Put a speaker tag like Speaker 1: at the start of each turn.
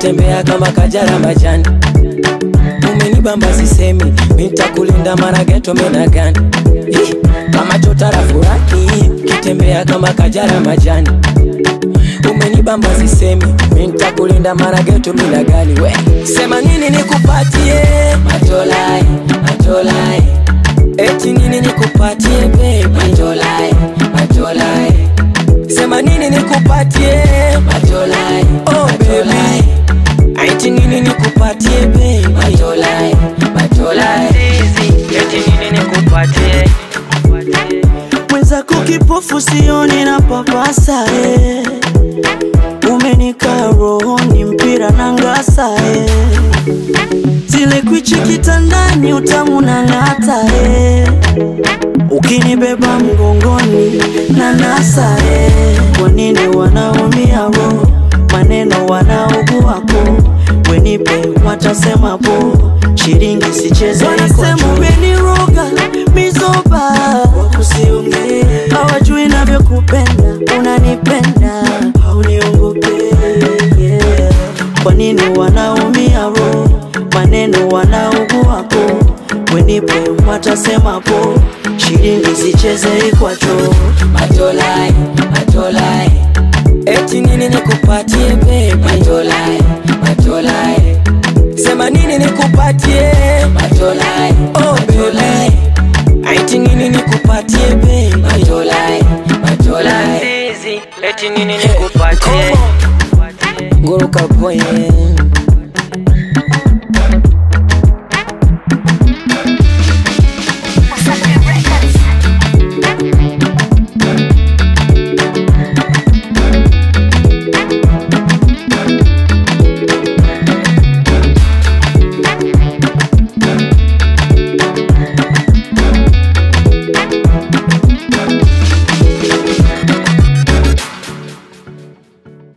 Speaker 1: kitembea kama kajara majani umenibamba sisemi mitakulinda marageto menagani Ih, kama chotara furani kitembea kama kajara majani umenibamba sisemi mitakulinda marageto minagani we sema nini nikupatie matolai matolai eti nini nikupatie baby matolai matolai sema nini nikupatie matolai oh baby eti nini nikupatie baby matolai matolai eti nini nikupatie
Speaker 2: mwenzako kipofu sioni na papasa eh. Umenika rohoni mpira na ngasa eh. Zile kwichi kitandani utamu na ng'ata eh. Ukinibeba mgongoni na nasa eh. Kwa nini wanaumia roho maneno wanaoguako wenipe watasema po shilingi sicheze wanasema umeniroga mizoba wakusiongee hawajui navyokupenda unanipenda hauniongope yeah. kwa nini wanaumia roho maneno wanaoguako wenipe watasema po shilingi sicheze ikwacho
Speaker 1: matolai matolai eti nini nikupatie baby matolai matolai sema nini nikupatie matolai oh baby eti nini nikupatie baby matolai matolai eti nini nikupatie nguruka boy